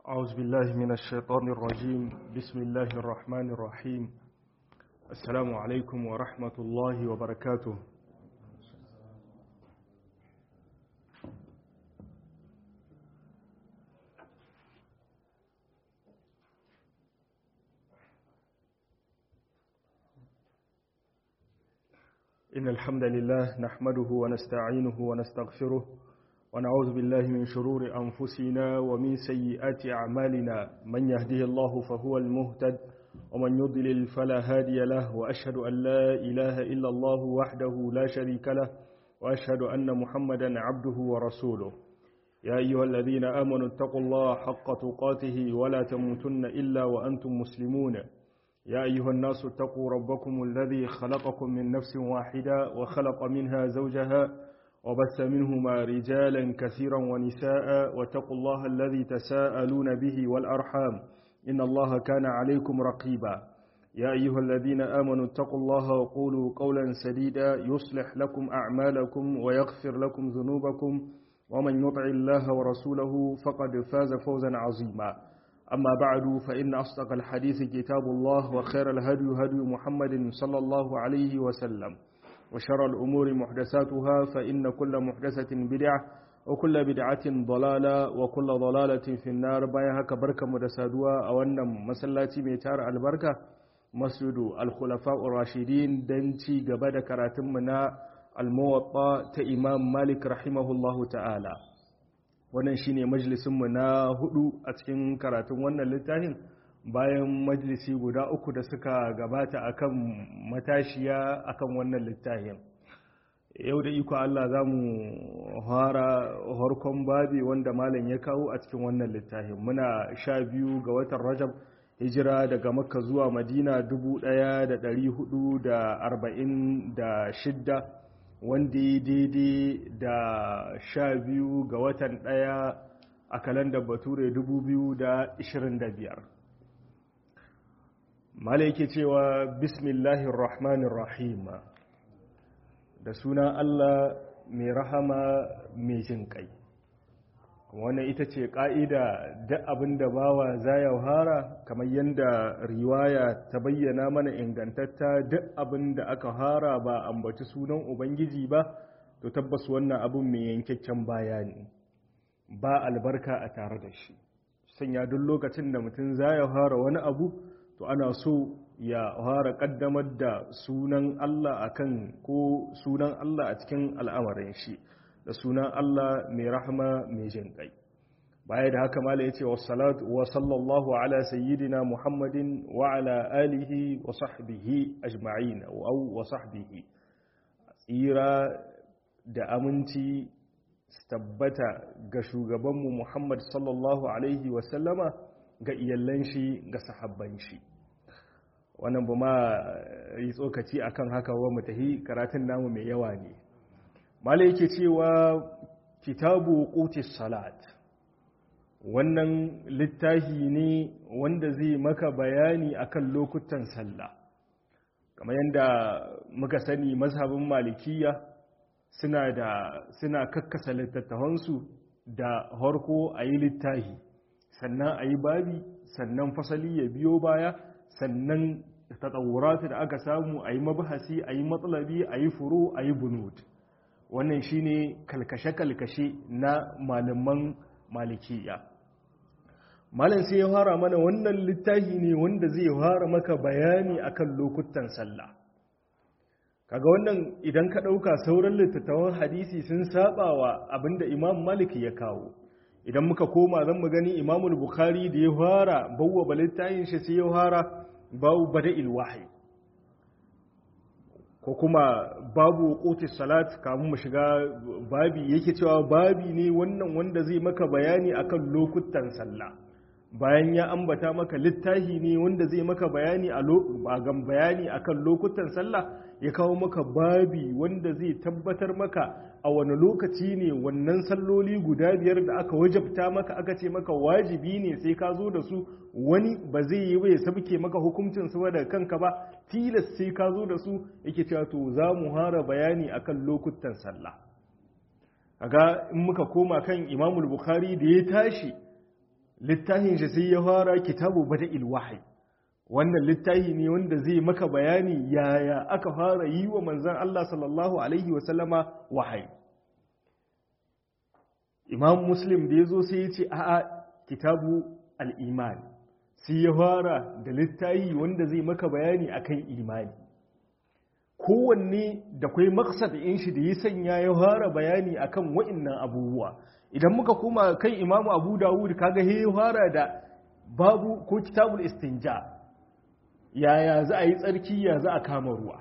أعوذ بالله من الشيطان الرجيم بسم الله الرحمن الرحيم السلام عليكم ورحمة الله وبركاته إن الحمد لله نحمده ونستعينه ونستغفره ونعوذ بالله من شرور أنفسنا ومن سيئات أعمالنا من يهده الله فهو المهتد ومن يضلل فلا هادي له وأشهد أن لا إله إلا الله وحده لا شريك له وأشهد أن محمدا عبده ورسوله يا أيها الذين آمنوا اتقوا الله حق تقاته ولا تموتن إلا وأنتم مسلمون يا أيها الناس اتقوا ربكم الذي خلقكم من نفس واحدة وخلق منها زوجها وبث منهما رجالا كثيرا ونساء واتقوا الله الذي تساءلون به والأرحام إن الله كان عليكم رقيبا يا أيها الذين آمنوا اتقوا الله وقولوا قولا سديدا يصلح لكم أعمالكم ويغفر لكم ذنوبكم ومن يطع الله ورسوله فقد فاز فوزا عظيما أما بعد فإن أصدق الحديث كتاب الله وخير الهدي هدي محمد صلى الله عليه وسلم وشر الأمور محدثاتها فإن كل محدثة بدعة وكل بدعة ضلالة وكل ضلالة في النار بايها كبركة مدسادوها أو أن مسلاتي ميتار البركة مسجد الخلفاء الراشدين دنتي قبل كراتمنا الموطأ تإمام مالك رحمه الله تعالى wannan shine majalisinmu na hudu a cikin karatun wannan littafin bayan majalisi guda uku da suka gabata akan matashiya akan wannan littafin yau da iko Allah za mu fara harkon babi wanda malam ya kawo a cikin wannan littafin muna sha biyu ga watan rajab hijira daga makka zuwa madina 1446 wanda ya daidai da sha biyu ga watan ɗaya a kalandar bature 2025 mala yake cewa bismillahir rahmanir rahim da sunan allah mai rahama mai jin kai wannan ita ce ƙa'ida duk abin da bawa za ya hara kamar yadda riwaya ta bayyana mana ingantatta duk abin da aka hara ba ambaci sunan ubangiji ba to tabbas wannan abin mai yankakken bayani ba albarka a tare da shi sanya duk lokacin da mutum za ya hara wani abu to ana so ya fara kaddamar da sunan Allah akan ko sunan Allah a cikin al'amarin shi da sunan Allah mai rahama mai jin kai baya da haka mala yace wassalatu wa sallallahu ala sayyidina muhammadin wa ala alihi wa sahbihi ajma'in aw wa sahbihi tsira da aminci tabbata ga shugabanmu muhammad sallallahu alaihi wa sallama ga iyallan shi ga sahabban shi wannan ba ma yi tsokaci akan haka wa mutahi karatun namu mai yawa ne malai yake cewa kitabu qutis salat wannan littafi ne wanda zai maka bayani akan lokutan sallah kamar yadda muka sani mazhabin malikiya suna da suna kakkasa littattafansu da harko a yi littafi sannan a yi babi sannan fasali ya biyo baya sannan tatawuratu da aka samu a yi mabahasi a yi matsalabi a yi furo a yi bunut wannan shine kalkashe-kalkashe na malaman malikiya malam sai ya fara mana wannan littafi ne wanda zai fara maka bayani akan lokutan sallah kaga wannan idan ka ɗauka sauran littattafan hadisi sun sabawa abinda imam malik ya kawo idan muka koma zan mu gani imamul bukhari da ya fara bawwa littafin shi sai ya fara babu bada'il wahyi ko kuma babu kotis salat kamun mu shiga babi yake cewa babi ne wannan wanda zai maka bayani akan lokutan sallah bayan ya ambata maka littahi ne wanda zai maka bayani a bagan bayani akan lokutan sallah ya kawo maka babi wanda zai tabbatar maka a wani lokaci ne wannan salloli guda biyar da aka wajabta maka aka ce maka wajibi ne sai ka zo da su wani ba zai yi ba ya sabke maka hukuncin su da kanka ba tilas sai ka zo da su yake cewa to za mu hara bayani akan lokutan sallah kaga in muka koma kan imamul bukhari da ya tashi littafin shi sai ya fara kitabu bada'il wahyi wannan littafi ne wanda zai maka bayani yaya aka fara yi wa manzan Allah sallallahu alaihi wasallama wahayi imam muslim da ya zo sai ya ce a'a kitabu al'iman sai ya fara da littafi wanda zai maka bayani akan imani kowanne da kwai maksad in shi da ya sanya ya fara bayani akan wa'innan abubuwa idan muka koma kan imamu abu dawud kaga ya fara da babu ko kitabul istinja yaya za a yi tsarki ya za a kama ruwa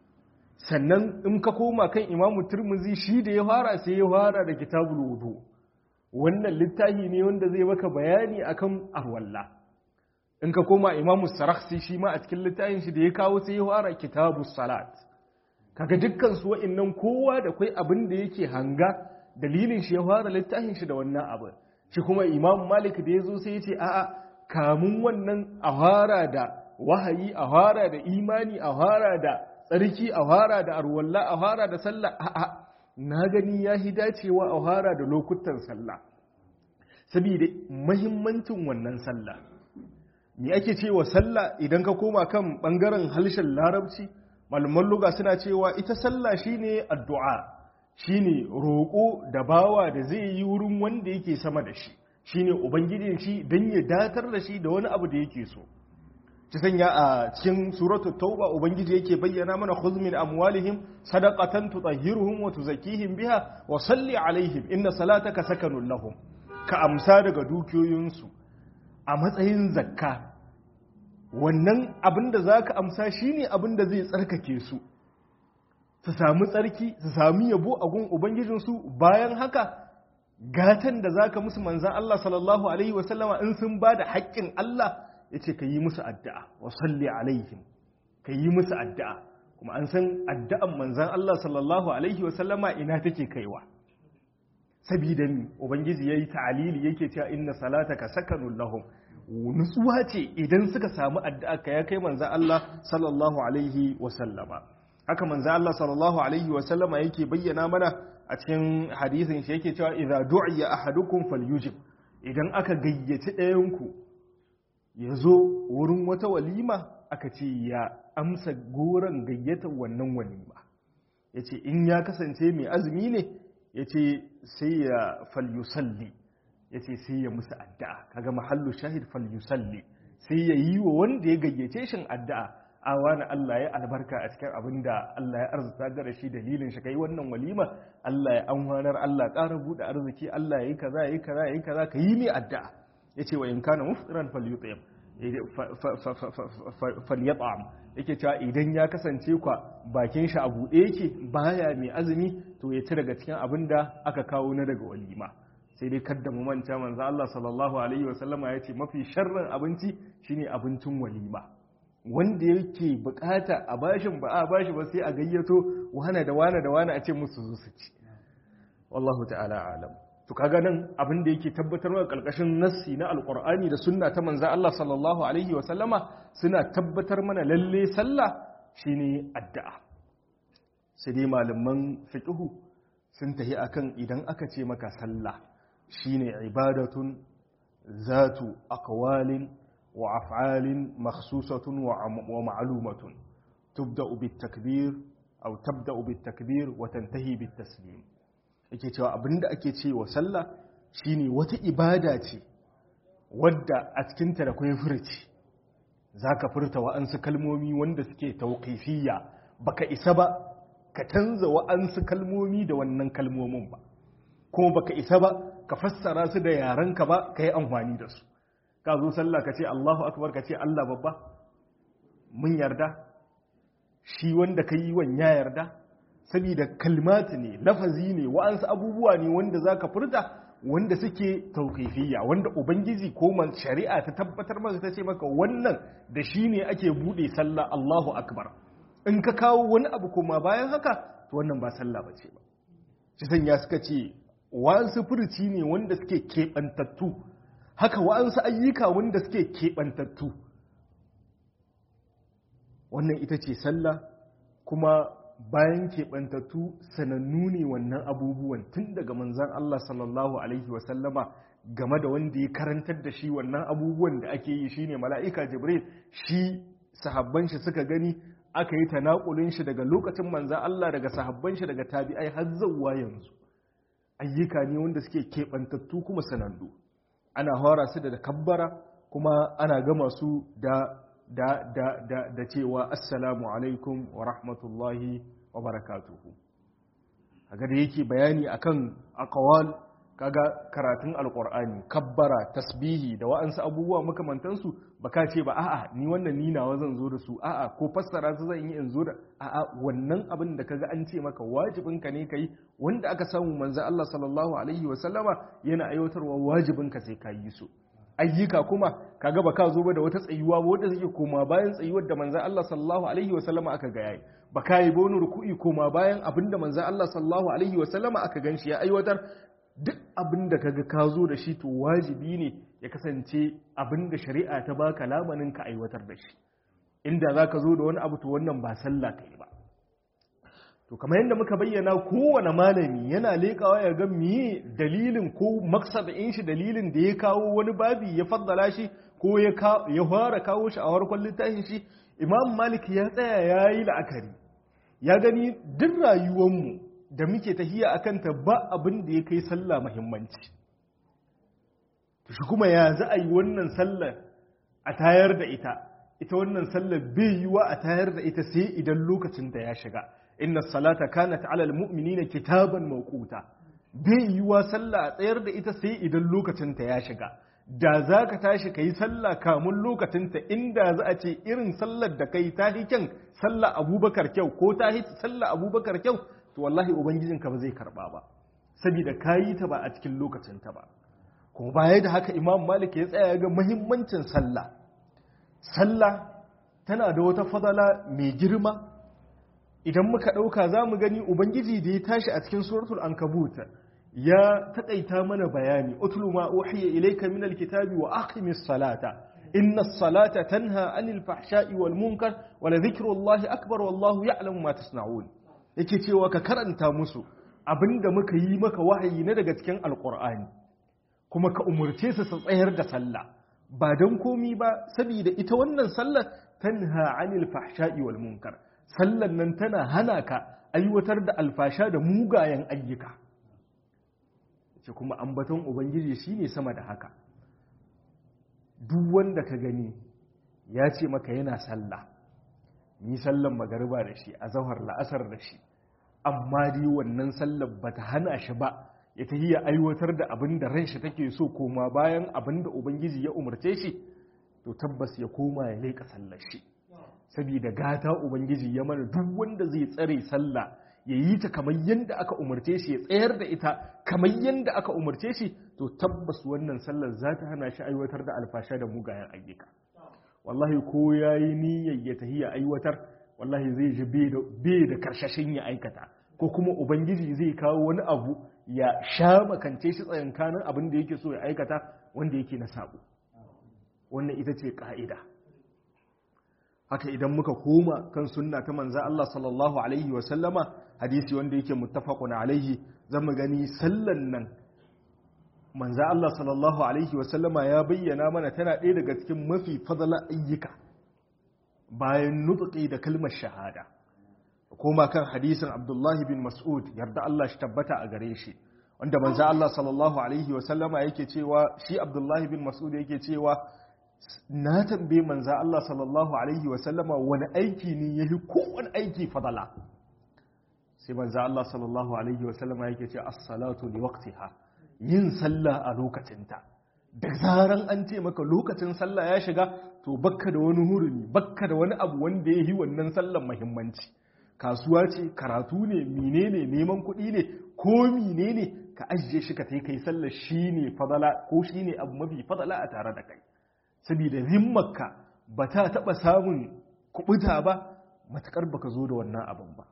sannan in ka koma kan imamu turmuzi shi da ya fara sai ya fara da kitabul wudu wannan littafi ne wanda zai maka bayani akan arwalla in ka koma imamu sarakhsi shi ma a cikin littafin shi da ya kawo sai ya fara kitabus salat kaga dukkan su wa'annan kowa da kai abin da yake hanga dalilin shi ya fara littafin shi da wannan abin shi kuma imamu malik da ya zo sai ya ce a'a kamun wannan a fara da wahayi a fara da imani a fara da tsarki a fara da arwalla a fara da sallah a'a na gani ya hi dacewa a fara da lokutan sallah saboda mahimmancin wannan sallah me ake cewa sallah idan ka koma kan bangaren halshen larabci malaman luga suna cewa ita sallah shine addu'a shine roƙo da bawa da zai yi wurin wanda yake sama da shi shine ubangijin shi don ya datar da shi da wani abu da yake so ci sanya a cikin suratu tauba ubangiji yake bayyana mana khudh min amwalihim sadaqatan tutahhiruhum wa tuzakkihim biha wa salli alaihim inna salataka sakanun lahum ka amsa daga dukiyoyinsu a matsayin zakka wannan abin da zaka amsa shine abin da zai tsarkake su su samu tsarki su sami yabo a gun ubangijinsu bayan haka gatan da zaka musu manzan Allah sallallahu alaihi wasallama in sun ba da haƙƙin Allah ya ce ka yi musu addu'a wa salli alaihim ka yi musu addu'a kuma an san addu'an manzan Allah sallallahu alaihi wasallama ina take kaiwa sabida ni ubangiji yayi ta'alili yake cewa inna salataka sakanun lahum nutsuwa ce idan suka samu addu'a ka ya kai manzan Allah sallallahu alaihi wasallama haka manzan Allah sallallahu alaihi wasallama yake bayyana mana a cikin hadisin shi yake cewa idza du'iya ahadukum falyujib idan aka gayyaci ɗayanku ya zo wurin wata walima aka ce ya amsa goron gayyatar wannan walima ya ce in ya kasance mai azumi ne ya ce sai ya falyusalli ya ce sai ya musu addu'a kaga mahallu shahid falyusalli sai ya yi wa wanda ya gayyace shin addu'a a wani Allah ya albarka a cikin abin da Allah ya arzuta gara shi dalilin shi kai wannan walima Allah ya amfanar Allah ƙara buɗe arziki Allah ya yi kaza ya yi kaza ya yi kaza ka yi mai addu'a ya ce wa in kana muftiran falyut'im falyat'am yake cewa idan ya kasance kwa bakin shi a buɗe yake baya mai azumi to ya ci daga cikin abin da aka kawo na daga walima sai dai kadda mu manta manzo Allah sallallahu alaihi wasallama ya ce mafi sharrin abinci shine abincin walima wanda yake bukata a bashin ba a bashi ba sai a gayyato wane da wane da wane a ce musu zo su ci wallahu ta'ala alam to kaga nan abin da yake tabbatar wa kalkashin nassi na alqur'ani da sunna ta manzo Allah sallallahu alaihi wa sallama suna tabbatar mana lalle sallah shine addu'a sai dai malaman fiqhu sun tahi akan idan aka ce maka sallah shine ibadatun zatu aqwalin وأفعال مخصوصة ومعلومة تبدأ بالتكبير أو تبدأ بالتكبير وتنتهي بالتسليم yake cewa abinda ake ce wa sallah shine wata ibada ce wadda a cikinta da kwai furci zaka furta wa'ansu kalmomi wanda suke tauqifiyya baka isa ba ka canza wa'ansu kalmomi da wannan kalmomin ba kuma baka isa ba ka fassara su da yarenka ba ka yi amfani da su ka zo sallah ka ce Allahu akbar ka ce Allah babba mun yarda shi wanda ka yi wan ya yarda saboda kalmati ne lafazi ne wa'ansu abubuwa ne wanda za ka furta wanda suke tauƙifiyya wanda ubangiji ko man shari'a ta tabbatar maka ta ce maka wannan da shi ne ake buɗe sallah Allahu akbar in ka kawo wani abu kuma bayan haka to wannan ba sallah ba ce ba shi sanya suka ce wa'ansu furuci ne wanda suke keɓantattu haka wa'ansu ayyuka wanda suke keɓantattu wannan ita ce sallah kuma bayan keɓantattu sanannu ne wannan abubuwan tun daga manzan Allah sallallahu Alaihi wasallama game da wanda ya karantar da shi wannan abubuwan da ake yi shine mala'ika jibril shi sahabban shi suka gani aka yi tanakulin shi daga lokacin manzan Allah daga sahabban shi daga tabi'ai har zawwa yanzu ayyuka ne wanda suke keɓantattu kuma sanannu ana hora su da kabbara kuma ana gama su da da da da da cewa assalamu alaikum wa rahmatullahi wa barakatuhu kaga da yake bayani akan aqwal kaga karatun alqur'ani kabbara tasbihi da wa'ansu abubuwa makamantansu baka ce ba a'a ni wannan ni nawa zan zo da su a'a ko fassara su zan yi in zo da a'a wannan abin da kaga an ce maka wajibin ka ne kai wanda aka samu manzo Allah sallallahu alaihi wa sallama yana aiwatarwa wajibin ka sai ka yi su ayyuka kuma kaga ba ka zo ba da wata tsayuwa ba wanda suke koma bayan tsayuwar da manzo Allah sallallahu alaihi wa sallama aka ga yayi ba ka yi ba wani ruku'i koma bayan abinda manzo Allah sallallahu alaihi wa sallama aka ganshi ya aiwatar duk abin da kaga ka zo da shi to wajibi ne ya kasance abin da shari'a ta baka lamanin ka aiwatar da shi inda za ka zo da wani abu to wannan ba sallah ka yi ba to kamar yadda muka bayyana kowane malami yana leƙawa ya ga miye dalilin ko maksadin shi dalilin da ya kawo wani babi ya faddala shi ko ya fara kawo shi a farkon littafin shi imam malik ya tsaya ya yi la'akari ya gani duk rayuwanmu da muke tahiya a kanta ba abin da ya kai sallah mahimmanci shi kuma ya za a yi wannan sallar a tayar da ita ita wannan sallar bai yiwa a tayar da ita sai idan lokacin da ya shiga inna salata kanat ala almu'minina kitaban mawquta bai yiwa sallah a tsayar da ita sai idan lokacin ta ya shiga da za ka tashi ka yi sallah kamun lokacinta inda za a ce irin sallar da kai ta kyan sallah abubakar kyau ko ta sallah abubakar kyau to wallahi ubangijinka ba zai karba ba saboda ka yi ta ba a cikin lokacinta ba kuma baya da haka imam malik ya tsaya ga muhimmancin sallah sallah tana da wata fadala mai girma idan muka ɗauka za mu gani ubangiji da ya tashi a cikin suratul ankabut ya taƙaita mana bayani utlu ma uhiya ilayka min alkitabi wa aqimis salata inna as-salata tanha anil fahsha'i wal munkar wa la dhikrullahi akbar wallahu ya'lamu ma tasna'un yake cewa ka karanta musu abinda muka yi maka wahayi na daga cikin alqur'ani kuma ka umurce su su tsayar da sallah ba dan komi ba saboda ita wannan sallar tanha anil fahsha'i wal munkar sallan nan tana hana ka aiwatar da alfasha da mugayen ayyuka ce kuma ambaton ubangiji shine sama da haka duk wanda ka gani ya ce maka yana sallah ni sallan magariba da shi a zahar la'asar da shi amma dai wannan sallar bata hana shi ba ya ta iya aiwatar da abin da ran shi take so koma bayan abin da ubangiji ya umarce shi to tabbas ya koma ya leƙa sallar shi saboda gata ubangiji ya mana duk wanda zai tsare sallah ya yi ta kamar yadda aka umarce shi ya tsayar da ita kamar yadda aka umarce shi to tabbas wannan sallar za ta hana shi aiwatar da alfasha da mugayen ayyuka wallahi ko ya yi niyyar ya tahi ya aiwatar wallahi zai ji bai da karshashin ya aikata ko kuma ubangiji zai kawo wani abu ya sha makance shi tsayankanin abin da yake so ya aikata wanda yake na sabo wannan ita ce ka'ida haka idan muka koma kan sunna ta manza Allah sallallahu alaihi wa sallama hadisi wanda yake muttafaqun alaihi zamu gani sallan nan manza Allah sallallahu alaihi wa sallama ya bayyana mana tana ɗaya daga cikin mafi fadala ayyuka bayan nutqi da kalmar shahada koma kan hadisin Abdullahi bin Mas'ud yarda Allah shi tabbata a gare shi wanda manza Allah sallallahu alaihi wa sallama yake cewa shi Abdullahi bin Mas'ud yake cewa na tambaye manza Allah sallallahu Alaihi wasallama wani aiki ne ya fi kowane aiki fadala sai manza Allah sallallahu Alaihi wasallama yake ce assalatu li waqtiha yin sallah a lokacinta da zaran an ce maka lokacin sallah ya shiga to bakka da wani hurumi bakka da wani abu wanda ya yi wannan sallan muhimmanci kasuwa ce karatu ne menene neman kuɗi ne ko menene ka ajiye shi ka kai sallah shine fadala ko shine abu mafi fadala a tare da kai saboda zimmarka ba ta taɓa samun kubuta ba matuƙar baka zo da wannan abin ba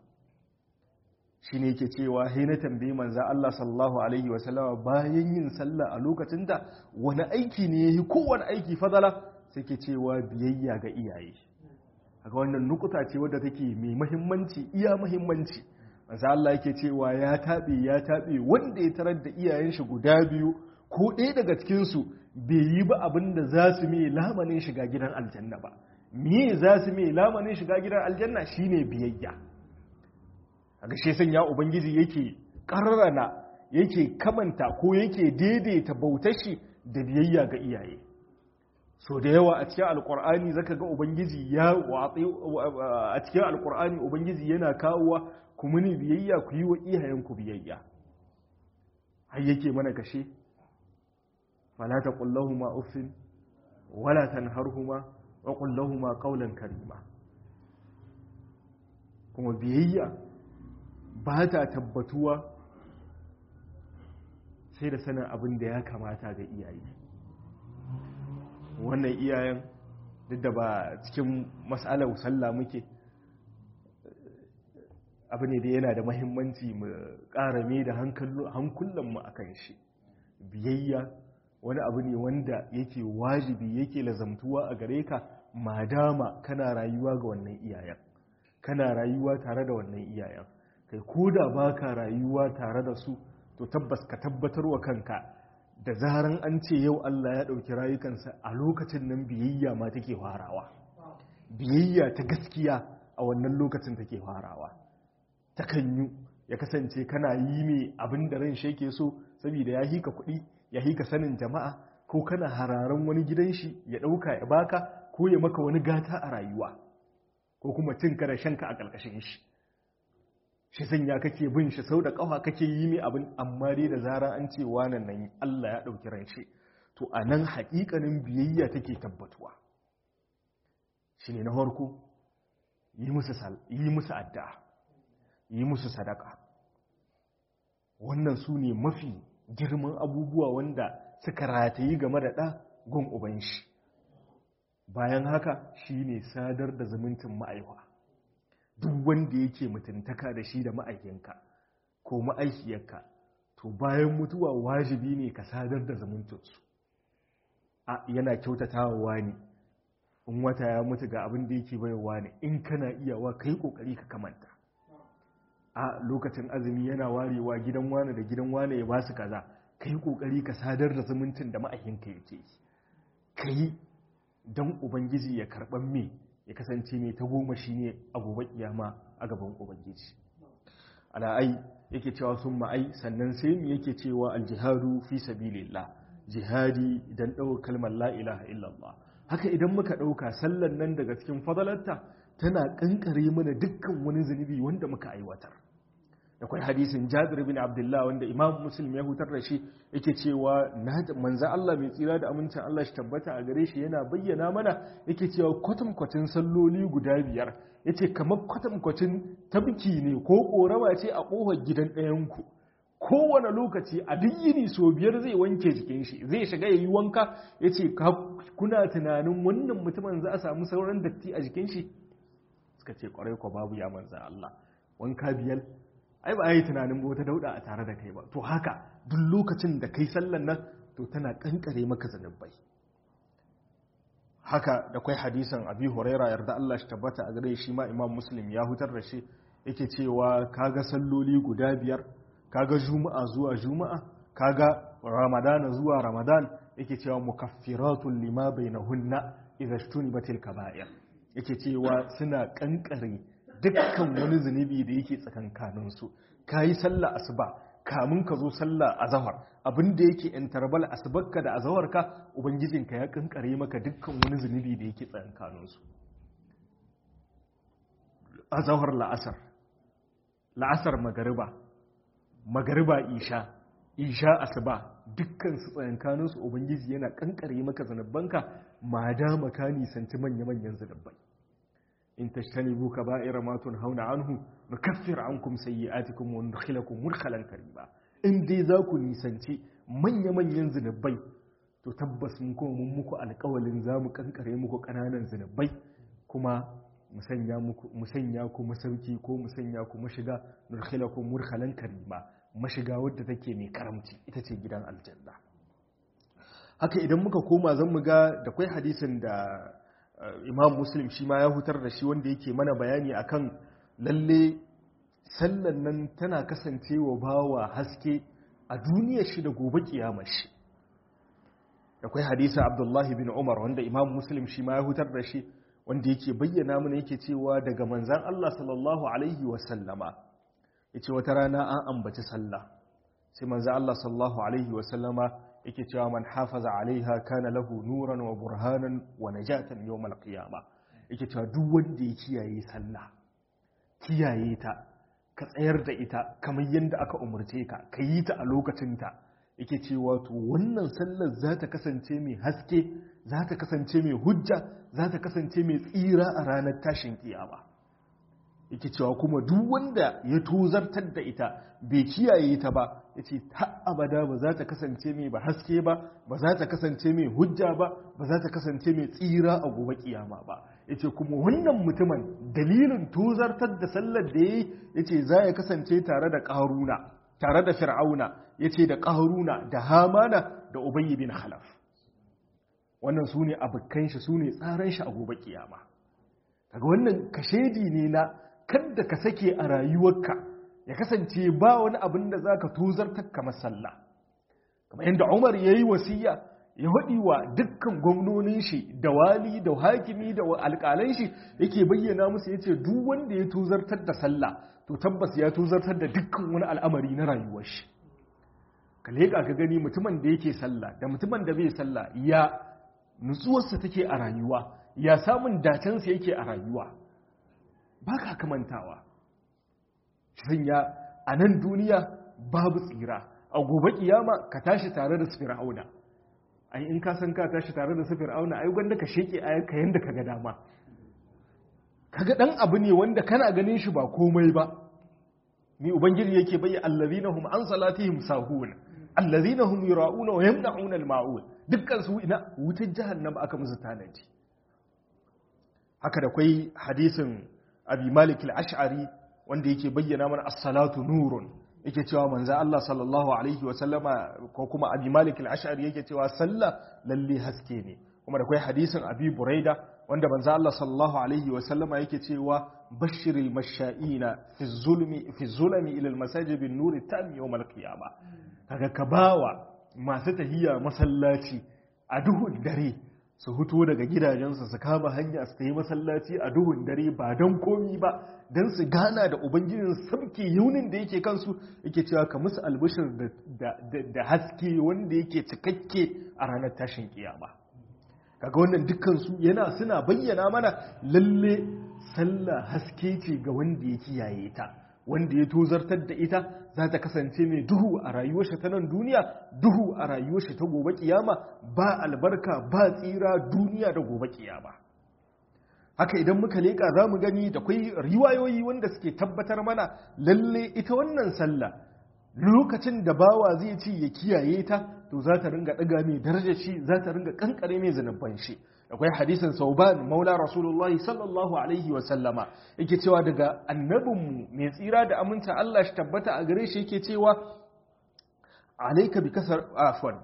shi ne ke cewa hai na tambayi manza Allah sallallahu Alaihi wasallama bayan yin sallah a lokacinta wani aiki ne ya yi kowane aiki fadala sai ke cewa biyayya ga iyaye haka wannan nukuta ce wadda take mai mahimmanci iya mahimmanci manza Allah yake cewa ya taɓe ya taɓe wanda ya tarar da iyayen shi guda biyu ko ɗaya daga cikinsu bai yi ba abin da za su mai lamanin shiga gidan aljanna ba me za su mai lamanin shiga gidan aljanna shine biyayya a gashe sanya ubangiji yake ƙarrana yake kamanta ko yake daidaita bautashi da biyayya ga iyaye so da yawa a cikin alkur'ani zaka ga ubangiji ya watsi a cikin alkur'ani ubangiji yana kawowa ku muni biyayya ku yi wa iyayenku biyayya har yake mana kashe fala taqullahuma uffin wala tanharhuma wa qul lahumu qawlan karima kuma biyayya ba ta tabbatuwa sai da sanin abin da ya kamata ga iyaye wannan iyayen duk da ba cikin matsalar sallah muke abu ne da yana da mahimmanci mu ƙarame da hankulanmu a kan shi biyayya wani abu ne wanda yake wajibi yake lazamtuwa a gare ka madama kana rayuwa ga wannan iyayen kana rayuwa tare da wannan iyayen kai ko da ba ka rayuwa tare da su to tabbas ka tabbatar wa kanka da zaran an ce yau Allah ya ɗauki rayukansa a lokacin nan biyayya ma take farawa biyayya ta gaskiya a wannan lokacin take farawa ta kanyu ya kasance kana yi mai abin da ran shi so saboda ya hika kuɗi ya hika sanin jama'a ko kana hararan wani gidan shi ya ɗauka ya baka ko ya maka wani gata a rayuwa ko kuma cin ka da shanka a ƙarƙashin shi shi sanya kake bin shi sau da ƙafa kake yi mai abin amma dai da zara an ce wanan nan Allah ya ɗauki ran shi to a nan haƙiƙanin biyayya take tabbatuwa shi ne na farko yi musu addu'a yi musu sadaka wannan su ne mafi girman abubuwa wanda suka ratayi game da ɗa gun uban shi bayan haka shi ne sadar da zumuncin ma'aiwa duk wanda yake mutuntaka da shi da ma'aikinka ko ma'aikiyarka to bayan mutuwa wajibi ne ka sadar da zumuncinsu a yana kyautatawa ne in wata ya mutu ga abin da yake baiwa ne in kana iyawa kai kokari ka kamanta a lokacin azumi yana warewa gidan wane da gidan wane ya basu kaza kai kokari ka sadar da zumuncin da ma'aikinka yake kai don ubangiji ya karban me ya kasance mai ta goma shi ne a gobe kiyama a gaban ubangiji ala'ai yake cewa sun ma'ai sannan sai mu yake cewa aljihadu fi sabilillah jihadi idan ɗauka kalmar la ilaha illallah haka idan muka ɗauka sallan nan daga cikin fadalarta tana ƙanƙare mana dukkan wani zunubi wanda muka aiwatar da kwai hadisin jabir bin abdullah wanda imam muslim ya hutar da shi yake cewa manza Allah mai tsira da amincin Allah shi tabbata a gare shi yana bayyana mana yake cewa kwatankwacin salloli guda biyar yace kamar kwatankwacin tabki ne ko korama ce a ƙofar gidan ɗayanku kowane lokaci a duk yini so biyar zai wanke jikin shi zai shiga yayi wanka yace kuna tunanin wannan mutumin za a samu sauran datti a jikin shi suka ce kwarai ko babu ya manza Allah wanka biyar ai ba a yi tunanin ba wata dauda a tare da kai ba to haka duk lokacin da kai sallan nan to tana kankare maka zanubai haka da kwai hadisan abi huraira yarda Allah shi tabbata a gare shi ma imam muslim ya hutar da shi yake cewa kaga salloli guda biyar kaga juma'a zuwa juma'a kaga ramadana zuwa ramadan yake cewa mukaffiratun lima bainahunna idza shtunibatil kaba'ir yake cewa suna kankare dukkan wani zunubi da yake tsakankaninsu ka yi sallah asuba kamun ka zo sallah azahar abinda yake interval asubarka da azawarka ubangijinka ya kankare maka dukkan wani zunubi da yake tsakankaninsu azahar la'asar la'asar magariba magariba isha isha asuba dukkan su tsakankaninsu ubangiji yana kankare maka zunubanka ma da maka nisanci manya-manyan zunubai in tashtanibu kaba'ira ma tunhauna anhu nukaffir ankum sayyi'atikum wa nudkhilakum mudkhalan karima in dai za ku nisanci manya-manyan zinubai to tabbas mun kuma mun muku alƙawalin za mu kankare muku ƙananan zinubai kuma musanya muku musanya ku masauki ko musanya ku mashiga nudkhilakum mudkhalan karima mashiga wadda take mai karamci ita ce gidan aljanna haka idan muka koma zan mu ga da kwai hadisin da imam muslim shi ma ya hutar da shi wanda yake mana bayani akan lalle sallan nan tana kasancewa bawa haske a duniyar shi da gobe kiyamar shi akwai hadisi abdullahi bin umar wanda imam muslim shi ma ya hutar da shi wanda yake bayyana mana yake cewa daga manzan Allah sallallahu alaihi wasallama yace wata rana an ambaci sallah sai manzan Allah sallallahu alaihi wasallama yake cewa man hafaza alaiha kana lahu nuran wa burhanan wa najatan yawmal qiyama yake cewa duk wanda ya kiyaye sallah kiyaye ta ka tsayar da ita kamar yadda aka umarce ka ka yi ta a lokacinta yake cewa to wannan sallar za ta kasance mai haske za ta kasance mai hujja za ta kasance mai tsira a ranar tashin kiyama yake cewa kuma duk wanda ya tozartar da ita bai kiyaye ta ba ya ce ta abada ba za ta kasance mai ba haske ba ba za ta kasance mai hujja ba ba za ta kasance mai tsira a gobe kiyama ba ya ce kuma wannan mutumin dalilin tozartar da sallar da ya yi ya ce za ya kasance tare da ƙaruna tare da fir'auna ya ce da ƙaruna da hamana da ubayi bin halaf wannan su ne abokan shi su ne tsaran shi a gobe kiyama daga wannan kashedi ne na kadda ka sake a rayuwarka ya kasance ba wani abin da za ka tozartar kamar sallah kamar yadda umar ya yi wasiya ya haɗi wa dukkan gwamnonin shi da wali da hakimi da alƙalan shi yake bayyana musu ya ce duk wanda ya tozartar da sallah to tabbas ya tozartar da dukkan wani al'amari na rayuwar shi ka leƙa ka gani mutumin da yake sallah da mutumin da bai sallah ya nutsuwarsa take a rayuwa ya samun dacensa yake a rayuwa ba ka kamantawa sanya a nan duniya babu tsira a gobe kiyama ka tashi tare da sufir auna ai in ka san ka tashi tare da sufir auna ai gwanda ka sheke ayyuka yanda ka ga dama kaga dan abu ne wanda kana ganin shi ba komai ba ni ubangiji yake bayyana allazina hum an salatihim sahun allazina hum yura'una wa yamna'una al-ma'un dukkan su ina wutar jahannama aka musu tanaji haka da kwai hadisin abi malik al-ash'ari wanda yake bayyana mana as-salatu nurun yake cewa manzo Allah sallallahu alaihi wa sallama ko kuma abi malik al-ash'ari yake cewa sallah lalle haske ne kuma da kwai hadisin abi buraida wanda manzo Allah sallallahu alaihi wa sallama yake cewa bashiril masha'ina fi zulmi fi zulmi ila al-masajid bin nuri tam yawm al-qiyamah kaga ka bawa masu tahiya masallaci a duhun dare su huto daga gidajensu su kama hanya su ta yi masallaci a duhun dare ba don komi ba don su gana da ubangijin sabke yaunin da yake kansu yake cewa ka musu albishir da haske wanda yake cikakke a ranar tashin kiyama kaga wannan dukkansu yana suna bayyana mana lalle sallah haske ce ga wanda ya kiyaye ta wanda ya tozartar da ita za ta kasance mai duhu a rayuwarsa ta nan duniya duhu a rayuwarsa ta gobe kiyama ba albarka ba tsira duniya da gobe kiyama haka idan muka leƙa za mu gani da kwai riwayoyi wanda suke tabbatar mana lalle ita wannan sallah lokacin da bawa zai ci ya kiyaye ta to za ta ringa ɗaga mai darajar shi za ta ringa kankare mai zanubban shi akwai hadisin sauban maula rasulullahi sallallahu alaihi wa sallama yake cewa daga annabinmu mai tsira da aminta Allah shi tabbata a gare shi yake cewa alaika bi kasar afwan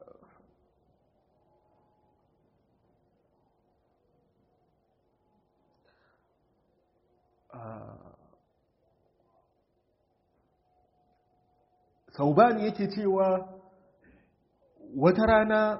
sauban yake cewa wata rana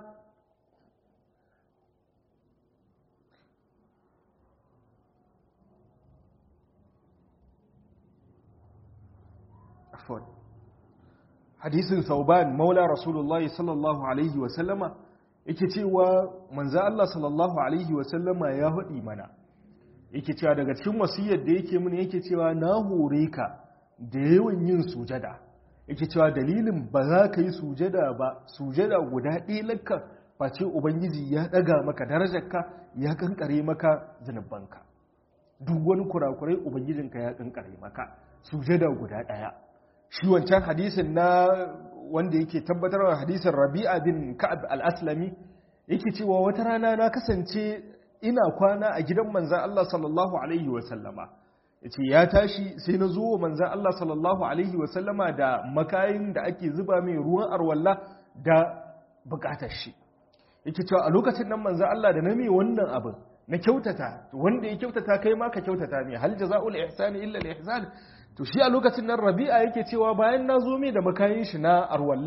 afwan hadisin sauban maula rasulullahi sallallahu alaihi wasallama yake cewa manzo Allah sallallahu alaihi wasallama ya haɗi mana yake cewa daga cikin wasiyar da yake mun yake cewa na hore ka da yawan yin sujada yake cewa dalilin ba za ka yi sujada ba sujada guda ɗaya lakka face ubangiji ya ɗaga maka darajarka ya kankare maka zunubanka duk wani kurakurai ubangijinka ya kankare maka sujada guda ɗaya shi wancan hadisin na wanda yake tabbatarwa hadisin rabi'a bin ka'ab al-aslami yake cewa wata rana na kasance ina kwana a gidan manzan Allah sallallahu alaihi wa sallama yace ya tashi sai na zo wa manzan Allah sallallahu alaihi wa sallama da makayin da ake zuba mai ruwan arwalla da bukatar shi yake cewa a lokacin nan manzan Allah da na mai wannan abin na kyautata wanda ya kyautata kai ma ka kyautata ne hal jaza'ul ihsani illa al-ihsan to shi a lokacin nan rabi'a yake cewa bayan na zo mai da makayin shi na arwalla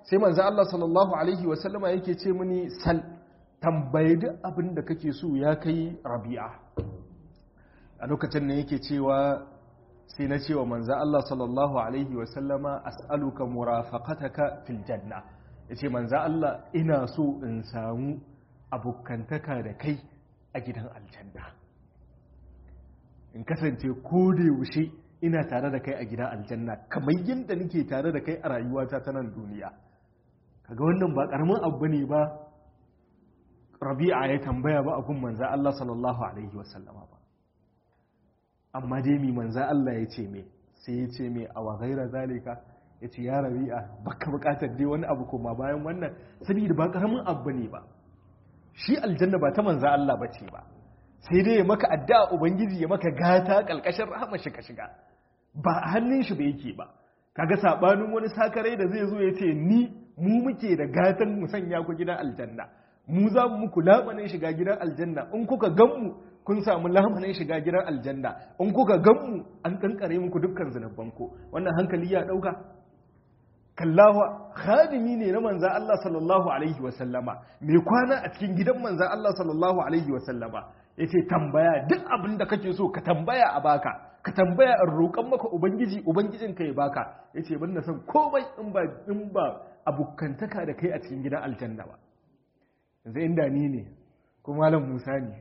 sai manzo Allah sallallahu alaihi wasallama yake ce mini sal tambayi duk abin da kake so ya kai rabi'a a lokacin ne yake cewa sai na cewa manzo Allah sallallahu alaihi wasallama as'aluka murafaqataka fil janna yace manzo Allah ina so in samu abokantaka da kai a gidan aljanna in kasance ko da yaushe ina tare da kai a gidan aljanna kamar yadda nake tare da kai a rayuwata ta nan duniya kaga wannan ba karamin abu ne ba rabi'a ya tambaya ba a gun manza Allah sallallahu alaihi wasallama ba amma dai mi manza Allah ya ce me sai ya ce me a wa gaira zalika ya ce ya rabi'a baka bukatar dai wani abu koma bayan wannan saboda ba karamin abu ne ba shi aljanna ba ta manza Allah ba ce ba sai dai ya maka addu'a ubangiji ya maka gata kalkashin rahama shi ka shiga ba a hannun shi ba yake ba kaga sabanin wani sakarai da zai zo ya ce ni mu muke da gatan mu sanya ku gidan aljanna mu za mu muku lamanin shiga gidan aljanna in kuka gan mu kun samu lamanin shiga gidan aljanna in kuka gan mu an kankare muku dukkan zunuban ku wannan hankali ya dauka kallawa khadimi ne na manzan Allah sallallahu alaihi wa sallama mai kwana a cikin gidan manzan Allah sallallahu alaihi wa sallama yace tambaya duk abin da kake so ka tambaya a baka ka tambaya in roƙon maka ubangiji ubangijin ka ya baka yace ban na san komai in ba in ba abukantaka da kai a cikin gidan aljanna ba yanzu inda ni ne ko malam Musa ne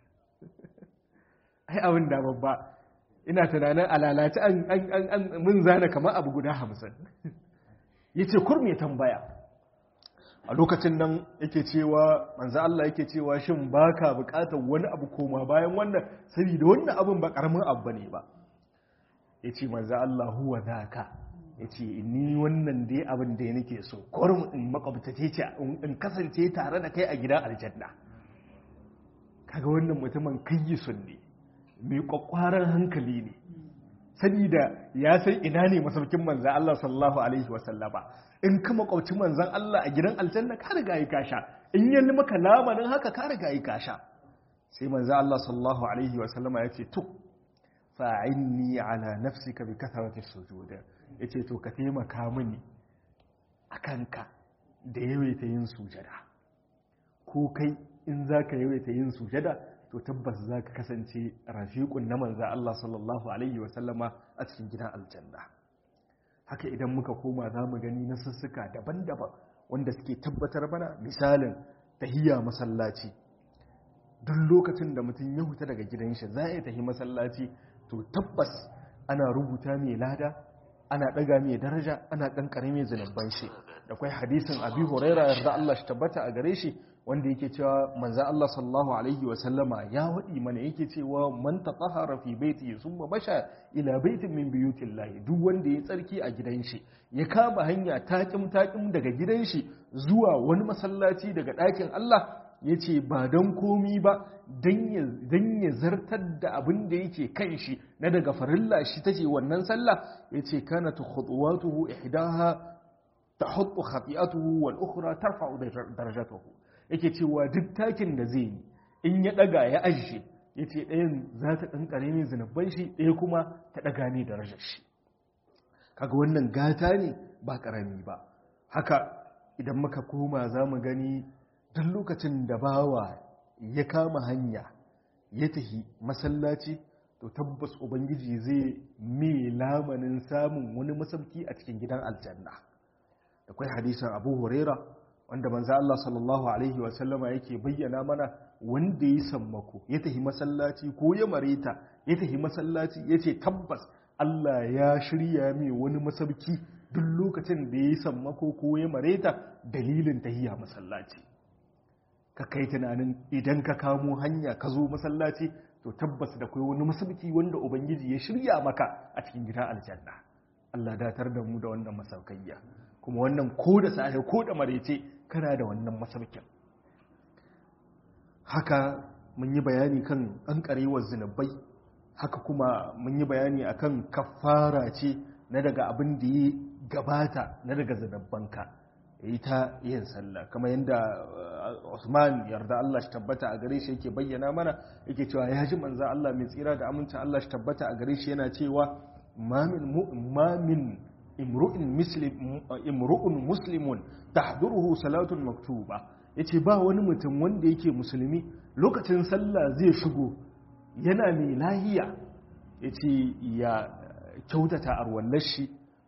ai abin da babba ina tunanin alalaci an an an mun zana kamar abu guda hamsin yace kurme tambaya a lokacin nan yake cewa manzo Allah yake cewa shin baka bukatar wani abu koma bayan wannan saboda wannan abun ba karamin abu bane ba yace manzo Allah huwa zaka yace ni wannan dai abin da nake so kurum in makwabtace ce in kasance tare da kai a gidan aljanna kaga wannan mutumin kayyisun ne mai kwakwaran hankali ne saboda ya san ina ne masaukin manzan Allah sallallahu alaihi wasallama in ka makwabci manzan Allah a gidan aljanna ka riga yi kasha in yi maka lamarin haka ka riga yi kasha sai manzan Allah sallallahu alaihi wasallama ya ce to fa'inni ala nafsika bi kasarati sujud ya ce to ka taimaka mini a kanka da yawaita yin sujada ko kai in za ka yawaita yin sujada to tabbas za ka kasance rafiƙun na manza Allah sallallahu Alaihi wasallama a cikin gidan aljanna haka idan muka koma za mu gani na sussuka daban-daban wanda suke tabbatar mana misalin tahiyya masallaci duk lokacin da mutum ya huta daga gidan shi za a tahi masallaci to tabbas ana rubuta mai lada ana ɗaga mai daraja ana ƙanƙare mai zunubban shi da kwai hadisin abi huraira yarda Allah shi tabbata a gare shi wanda yake cewa manzo Allah sallallahu alaihi wa sallama ya wadi mana yake cewa man tatahara fi baiti summa basha ila baitin min buyutillahi duk wanda ya tsarki a gidan shi ya kama hanya takim takim daga gidan shi zuwa wani masallaci daga ɗakin Allah yace ba don komi ba dan ya zartar da abin da yake kan shi na daga farilla shi tace wannan sallah yace kana khutuwatuhu ihdaha tahuttu khati'atuhu wal ukhra tarfa'u darajatuhu yake cewa duk takin da zai yi in ya daga ya ajiye ya ce ɗayan za ta ƙanƙare ne zinabban shi ɗaya kuma ta ɗaga ne da rashin shi kaga wannan gata ne ba ƙarami ba haka idan muka koma za mu gani duk lokacin da bawa ya kama hanya ya tahi masallaci to tabbas ubangiji zai mai lamanin samun wani masauki a cikin gidan aljanna akwai hadisan abu huraira wanda manzo Allah sallallahu alaihi wasallama yake bayyana mana wanda ya sammako ya tafi masallaci ko ya mareta ya tafi masallaci yace tabbas Allah ya shirya mai wani masauki duk lokacin da ya sammako ko ya mareta dalilin tahiya masallaci ka kai tunanin idan ka kamo hanya ka zo masallaci to tabbas da kai wani masauki wanda ubangiji ya shirya maka a cikin gidan aljanna Allah datar da mu da wannan masaukayya kuma wannan ko da safe ko da marece kana da wannan masaukin haka mun yi bayani kan an karewar zinubai haka kuma mun yi bayani akan kafara ce na daga abin da ya gabata na daga zinubbanka yi ta yin sallah kama yadda Usman yarda Allah shi tabbata a gare shi yake bayyana mana yake cewa ya ji manza Allah mai tsira da aminta Allah shi tabbata a gare shi yana cewa mamin imru'in muslim imru'un muslimun tahduruhu salatun maktuba yace ba wani mutum wanda yake musulmi lokacin sallah zai shigo yana mai lahiya yace ya kyautata arwallar shi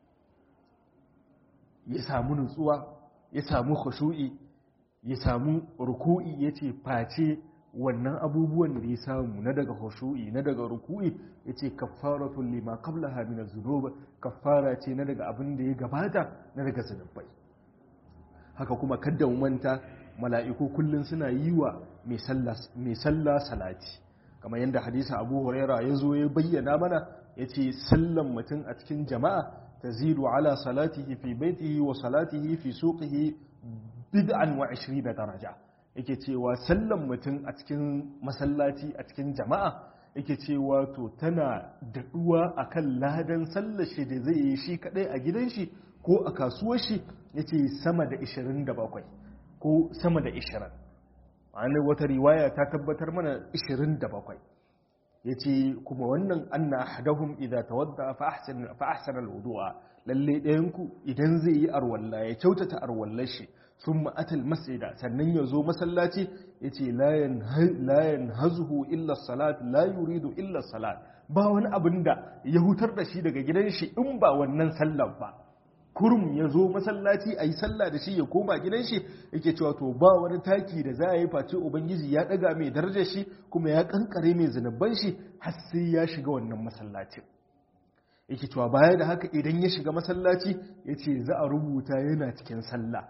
ya samu nutsuwa ya samu khushu'i ya samu ruku'i yace face wannan abubuwan da ya samu na daga khushu'i na daga ruku'i yace kaffaratul lima qablaha min az-zunub kaffara ce na daga abin da ya gabata na daga zunubai haka kuma kadda manta mala'iku kullun suna yi wa mai sallah mai sallah salati kamar yadda hadisi Abu Huraira ya zo ya bayyana mana yace sallan mutum a cikin jama'a tazidu ala salatihi fi baitihi wa salatihi fi suqihi bid'an wa 20 daraja yake cewa sallan mutum a cikin masallaci a cikin jama'a yake cewa to tana daɗuwa akan ladan sallar shi da zai yi shi kadai a gidan shi ko a kasuwar shi yace sama da 27 ko sama da 20 ma'ana wata riwaya ta tabbatar mana 27 yace kuma wannan anna ahadahum idza tawadda fa ahsana fa ahsana alwudu'a lalle ɗayan ku idan zai yi arwalla ya kyautata arwallar shi sun ma'atal masjida sannan ya zo masallaci ya ce layan hazuhu illa salat la yuridu illa salat ba wani abin da ya hutar da shi daga gidan shi in ba wannan sallan ba kurum ya zo masallaci a yi sallah da shi ya koma gidan shi yake cewa to ba wani taki da za a yi face ubangiji ya daga mai darajar shi kuma ya kankare mai zunuban shi har sai ya shiga wannan masallacin yake cewa baya da haka idan ya shiga masallaci ya ce za a rubuta yana cikin sallah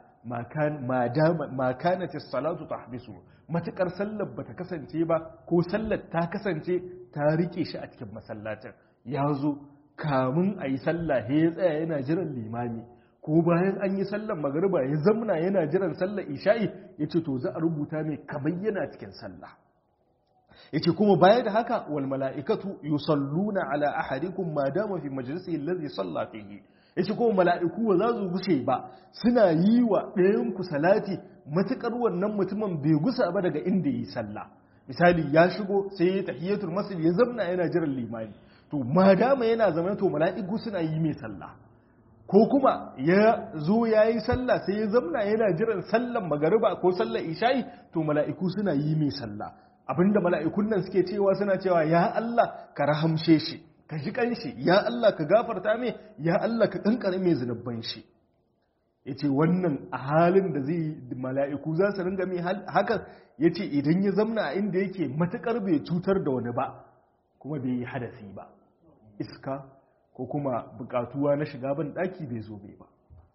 ma kanat salatu tahbisu matakar sallar bata kasance ba ko sallar ta kasance ta rike shi a cikin masallacin ya zo kamun a yi sallah ya tsaya yana jiran limami ko bayan an yi sallar magariba ya zamna yana jiran sallar isha'i ya ce to za a rubuta mai kamar yana cikin sallah ya ce kuma baya da haka wal mala'ikatu yusalluna ala ahadikum ma dama fi majalisi allazi salla fihi ya ce kuma mala'iku ba za su gushe ba suna yi wa ɗayanku salati matuƙar wannan mutumin bai gusa ba daga inda yi sallah misali ya shigo sai ya tahiyatul masjid ya zamna yana jiran limani to ma dama yana zama to mala'iku suna yi mai sallah ko kuma ya zo ya yi sallah sai ya zamna yana jiran sallan magariba ko sallar isha'i to mala'iku suna yi mai sallah abinda mala'ikun nan suke cewa suna cewa ya Allah ka rahamshe shi ka ji kanshi ya Allah ka gafarta mai ya Allah ka kankare mai zunubban shi ya ce wannan a halin da zai mala'iku za su ringa mai hakan ya ce idan ya zamna a inda yake matuƙar bai cutar da wani ba kuma bai yi hadasi ba iska ko kuma buƙatuwa na shiga ban ɗaki bai zo bai ba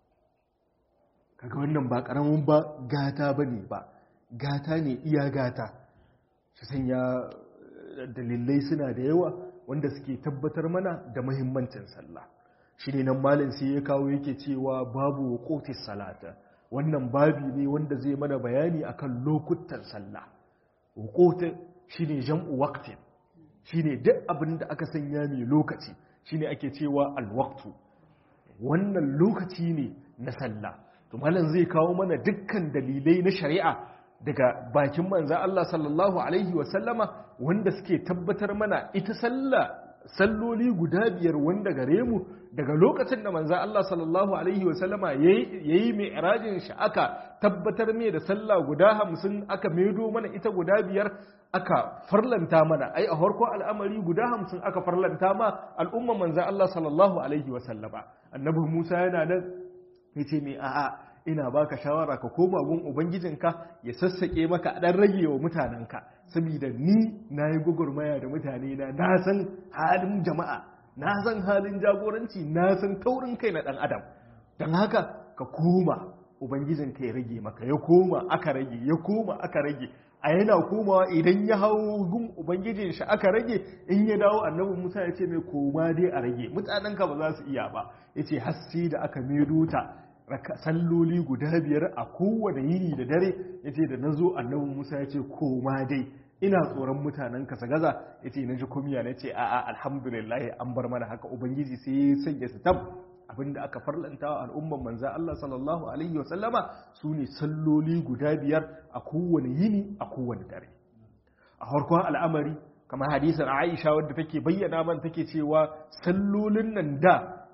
kaga wannan ba ƙaramin ba gata ba ne ba gata ne iya gata su sanya dalilai suna da yawa wanda suke tabbatar mana da mahimmancin sallah shi ne nan malin sai ya kawo yake cewa babu kotis salata wannan babi ne wanda zai mana bayani akan lokutan sallah wukotin shi ne jam'u waktin shi ne duk abin da aka sanya mai lokaci shi ne ake cewa alwaktu wannan lokaci ne na sallah to malin zai kawo mana dukkan dalilai na shari'a daga bakin manza Allah sallallahu Alaihi wasallama wanda suke tabbatar mana ita sallah salloli guda biyar wanda gare mu daga lokacin da manza Allah sallallahu Alaihi wasallama ya yi mai irajin shi aka tabbatar mai da sallah guda hamsin aka maido mana ita guda biyar aka farlanta mana ai a harko al'amari guda hamsin aka farlanta ma al'umma manza Allah sallallahu Alaihi wasallama annabi Musa yana nan ya ce mai a'a ina baka shawara ka koma gun ubangijinka ya sassake maka dan rage wa mutanenka saboda ni na yi gwagwarmaya da mutane na na san halin jama'a na san halin jagoranci na san taurin kai na dan adam don haka ka koma ubangijinka ya rage maka ya koma aka rage ya koma aka rage a yana komawa idan ya hau gun ubangijin shi aka rage in ya dawo annabi musa ya ce mai koma dai a rage mutanenka ba za su iya ba ya ce haske da aka medo ta salloli guda biyar a kowane yini da dare ya ce da na zo annabi musa ya ce koma dai ina tsoron mutanen kasa gaza ya ce na ji kumiya na ce a'a alhamdulillah an bar mana haka ubangiji sai ya sanya su tab abinda aka farlanta wa al'umman manza Allah sallallahu alaihi wasallama su ne salloli guda biyar a kowane yini a kowane dare a harkon al'amari kamar hadisin aisha wadda take bayyana man take cewa sallolin nan da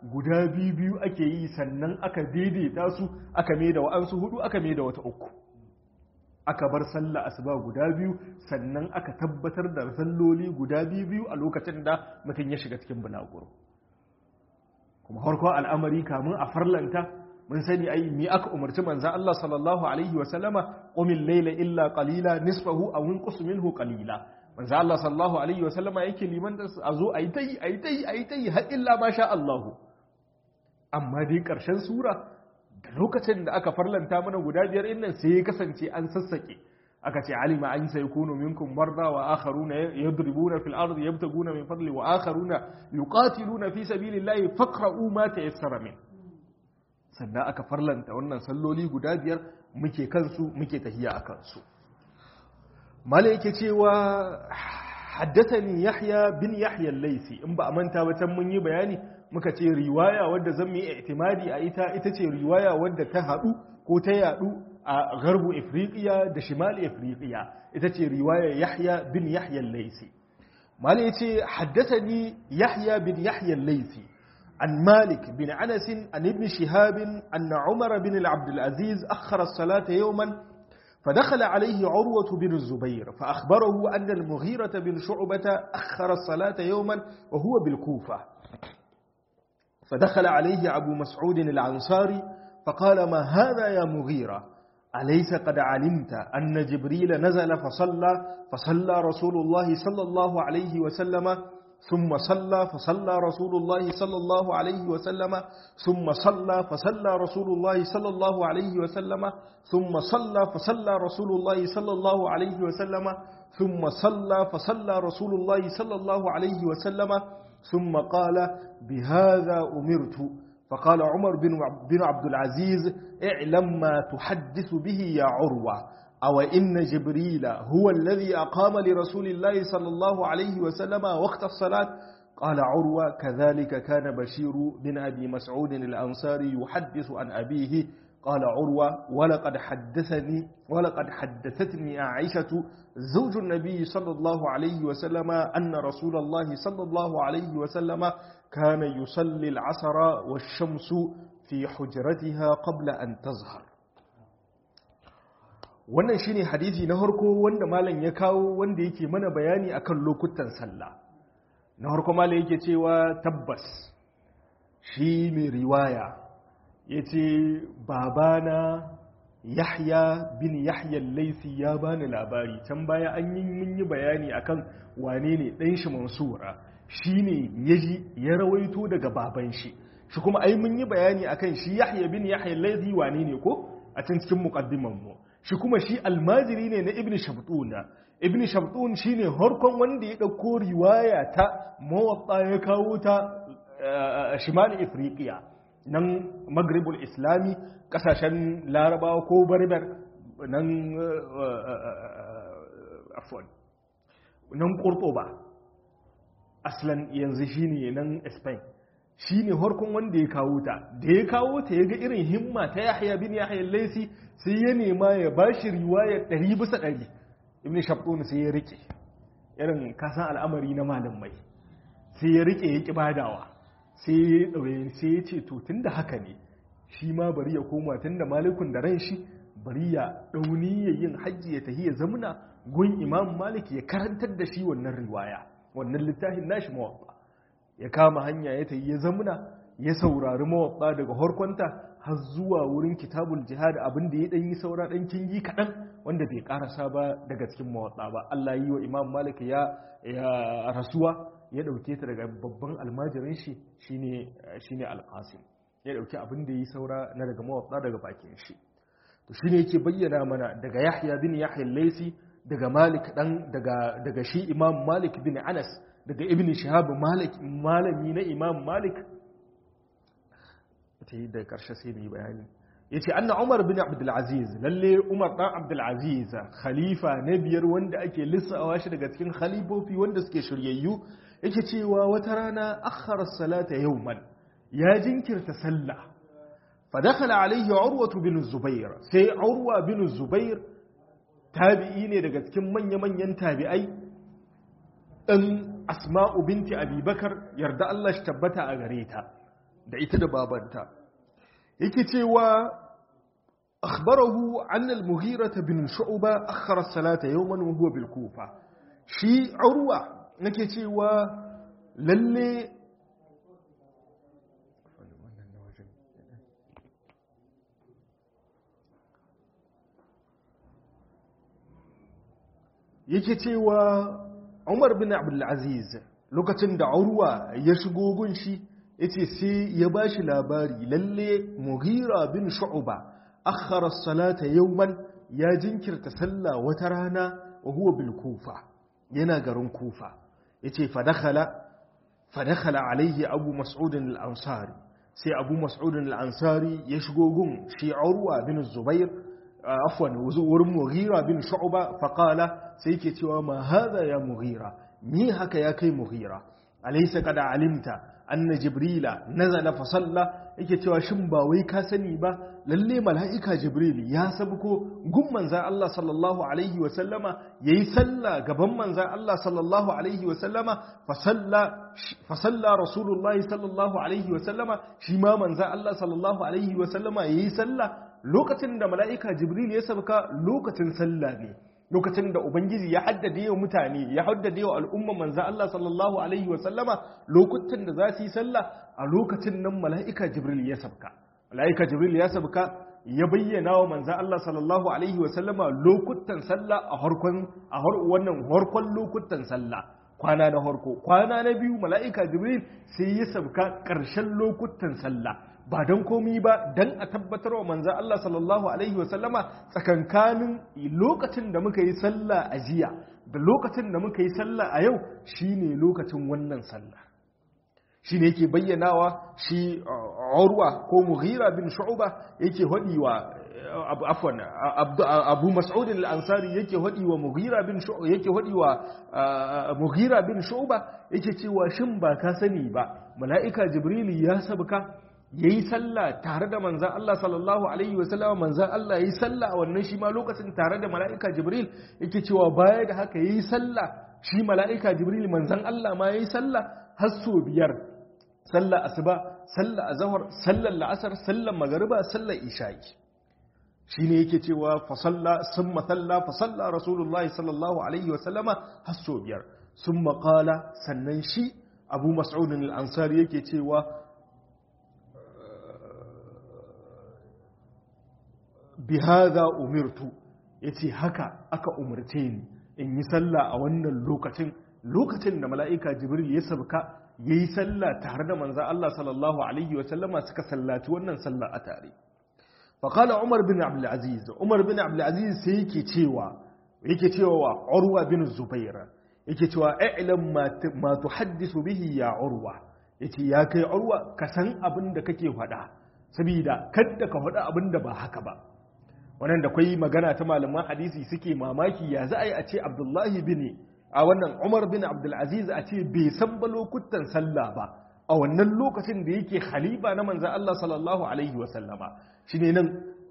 guda biyu biyu ake yi sannan aka daidaita su aka mai da wa'ansu hudu aka mai da wata uku aka bar sallah asuba guda biyu sannan aka tabbatar da salloli guda biyu biyu a lokacin da mutum ya shiga cikin bulaguro kuma harko al'amari kamun a farlanta mun sani ai mi aka umarci manzo Allah sallallahu alaihi wa sallama qumil layla illa qalila nisfahu aw inqus minhu qalila manzo Allah sallallahu alaihi wa sallama yake liman da a zo ayi tai ayi tai ayi tai har illa ma sha Allah amma dai karshen sura da lokacin da aka farlanta mana guda biyar innan sai ya kasance an sassake aka ce alima an sai kunu minkum marda wa akharuna yadribuna fil ardi yabtaguna min fadli wa akharuna yuqatiluna fi sabilillahi faqra'u ma tayassara min sannan aka farlanta wannan salloli guda biyar muke kansu muke tahiya a kansu mala yake cewa haddathani yahya bin yahya al-laysi in ba a manta ba can mun yi bayani muka ce riwaya wadda zan mu yi i'timadi a ita ita ce riwaya wadda ta hadu ko ta yadu a garbu ifriqiya da shimal ifriqiya ita ce riwaya yahya bin yahya al-laysi mala yace haddathani yahya bin yahya al-laysi عن مالك بن أنس عن ابن شهاب أن عمر بن عبد العزيز أخر الصلاة يوما فدخل عليه عروة بن الزبير فأخبره أن المغيرة بن شعبة أخر الصلاة يوما وهو بالكوفة فدخل عليه أبو مسعود العنصاري فقال ما هذا يا مغيرة أليس قد علمت أن جبريل نزل فصلى فصلى رسول الله صلى الله عليه وسلم ثم صلى فصلى رسول الله صلى الله عليه وسلم ثم صلى فصلى رسول الله صلى الله عليه وسلم ثم صلى فصلى رسول الله صلى الله عليه وسلم ثم صلى فصلى رسول الله صلى الله عليه وسلم ثم قال بهذا أمرت فقال عمر بن عبد العزيز اعلم ما تحدث به يا عروة أو إن جبريل هو الذي أقام لرسول الله صلى الله عليه وسلم وقت الصلاة قال عروة كذلك كان بشير بن أبي مسعود الأنصاري يحدث عن أبيه قال عروة ولقد حدثني ولقد حدثتني عائشة زوج النبي صلى الله عليه وسلم أن رسول الله صلى الله عليه وسلم كان يصلي العصر والشمس في حجرتها قبل أن تظهر wannan shine hadisi na harko wanda malam ya kawo wanda yake mana bayani akan lokutan sallah na harko malam yake cewa tabbas shi mai riwaya yace babana Yahya bin Yahya Laisi ya bani labari can baya an yi mun yi bayani akan wane ne dan shi Mansura shine yaji ya rawaito daga baban shi shi kuma ai mun yi bayani akan shi Yahya bin Yahya Laisi wane ne ko a can cikin muqaddiman mu shi kuma shi almajiri ne na ibn shabtuna ibn shabtun shine harkon wanda ya dauko riwaya ta mawatta ya kawo ta shimal ifriqiya nan maghribul islami kasashen larabawa ko barbar nan afwan nan qurtuba aslan yanzu shine nan spain shi ne harkon wanda ya kawo ta da ya kawo ta ya ga irin himma ta yahya bin yahya laisi sai ya nema ya ba shi riwayar ɗari bisa ɗari ibn shabtun sai ya rike irin kasan al'amari na malamai sai ya rike ya ƙi badawa sai ya ɗauye sai ya ce to tun da haka ne shi ma bari ya koma tun da malikun da ran shi bari ya ɗauni ya yin hajji ya tafi ya zamuna gun imam malik ya karantar da shi wannan riwaya wannan littafin nashi mawaɓa ya kama hanya ya tayi ya zamuna ya saurari mawaɓa daga harkonta har zuwa wurin kitabul jihad abin da ya ɗan yi saura ɗan kingi kaɗan wanda bai ƙarasa ba daga cikin mawaɓa ba Allah yi wa imam malik ya rasuwa ya ɗauke ta daga babban almajirin shi shine shine alqasim ya ɗauki abin da ya yi saura na daga mawaɓa daga bakin shi to shine yake bayyana mana daga yahya bin yahya laisi daga malik dan daga daga shi imam malik bin anas daga ibn shihab malik malami na imam malik ta yi da karshe sai mai bayani yace anna umar bin abdul aziz lalle umar dan abdul aziz khalifa na biyar wanda ake lissawa shi daga cikin khalifofi wanda suke shiryayyu yake cewa wata rana akhara salata yawman ya jinkirta sallah fa dakhala alayhi urwa bin zubair sai urwa bin zubair tabi'i ne daga cikin manya-manyan tabi'ai ɗan asma'u binti abubakar yarda Allah shi tabbata a gare ta da ita da babanta yake cewa akhbarahu an al-mughira bin shu'ba akhara as-salata yawman wa huwa bil kufa shi urwa nake cewa lalle yake cewa Umar bin Abdul Aziz lokacin da Urwa ya shigo gunshi yace sai ya bashi labari lalle Mughira bin Shu'ba akhara as-salata yawman ya jinkirta sallah wata rana wa huwa bil Kufa yana garin Kufa yace fa dakhala fa dakhala alaihi Abu Mas'ud al-Ansari sai Abu Mas'ud al-Ansari ya shigo gun shi Urwa bin Zubair afwan wurin Mughira bin Shu'ba fa qala sai yake cewa ma hadha ya Mughira ni haka ya kai Mughira alaysa qad alimta anna jibrila nazala fa salla yake cewa shin ba wai ka sani ba lalle mala'ika jibril ya sabko gun manzan Allah sallallahu alaihi wa sallama yayi salla gaban manzan Allah sallallahu alaihi wa sallama fa salla fa salla rasulullahi sallallahu alaihi wa sallama shi ma manzan Allah sallallahu alaihi wa sallama yayi salla lokacin da mala'ika jibril ya sabka lokacin salla ne lokacin da ubangiji ya haddade wa mutane ya haddade wa al'umma manza Allah sallallahu alaihi wa sallama lokutan da za su yi sallah a lokacin nan mala'ika jibril ya sabka mala'ika jibril ya sabka ya bayyana wa manza Allah sallallahu alaihi wa sallama lokutan sallah a harkon a wannan harkon lokutan sallah kwana na harko kwana na biyu mala'ika jibril sai ya sabka ƙarshen lokutan sallah ba don komi ba don a tabbatar wa manzan Allah sallallahu Alaihi wasallama tsakankanin lokacin da muka yi sallah a jiya da lokacin da muka yi sallah a yau shi ne lokacin wannan sallah shi ne yake bayyanawa shi urwa ko mughira bin shu'ba yake hadi wa afwan abu mas'ud al-ansari yake hadi wa mughira bin shu'ba yake hadi wa mughira bin shu'ba yake cewa shin ba ka sani ba mala'ika jibril ya sabka ya yi sallah tare da manzan Allah sallallahu Alaihi wasallama manzan Allah ya yi sallah a wannan shi ma lokacin tare da mala'ika Jibril yake cewa baya da haka ya yi sallah shi mala'ika Jibril manzan Allah ma ya yi sallah har so biyar sallah asuba sallah azahar sallar la'asar sallar magariba sallar isha'i shi ne yake cewa fasalla sun matsalla fasalla rasulullahi sallallahu Alaihi wasallama har so biyar sun maƙala sannan shi abu mas'udin al'ansari yake cewa bihada umirtu yace haka aka umarce ni in yi sallah a wannan lokacin lokacin da mala'ika jibril ya sabka yayi sallah tare da manzo Allah sallallahu alaihi wa sallama suka sallaci wannan sallah a tare fa qala umar bin abdul aziz umar bin abdul aziz sai yake cewa yake cewa urwa bin zubair yake cewa i'lam ma tuhaddisu bihi ya urwa yace ya kai urwa ka san abin da kake faɗa saboda kadda ka faɗa abin da ba haka ba wannan da kwai magana ta malaman hadisi suke mamaki ya za a yi a ce abdullahi bin a wannan umar bin abdulaziz a ce bai san ba lokutan sallah ba a wannan lokacin da yake khalifa na manzan Allah sallallahu alaihi wa sallama shine nan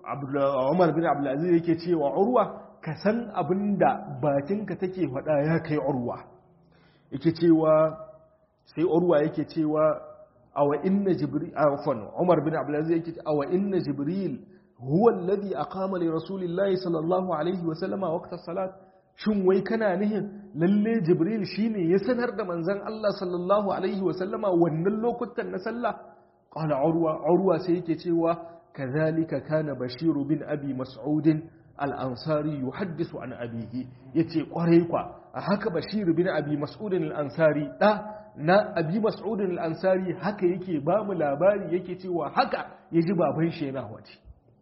umar bin abdulaziz yake cewa urwa ka san abin da bakinka take faɗa ya kai urwa yake cewa sai urwa yake cewa awa inna jibril afwan umar bin abdulaziz yake awa inna jibril هو الذي أقام لرسول الله صلى الله عليه وسلم وقت الصلاة shin wai kana nihin lalle jibril shine ya sanar da manzon Allah sallallahu alaihi wa sallama wannan lokutan na sallah qala urwa urwa sai yake cewa kadhalika kana bashir bin abi mas'ud al-ansari yuhaddisu an abihi yace kwarai kwa a haka bashir bin abi mas'ud al-ansari da na abi mas'ud al-ansari haka yake ba mu labari yake cewa haka yaji baban shi yana waje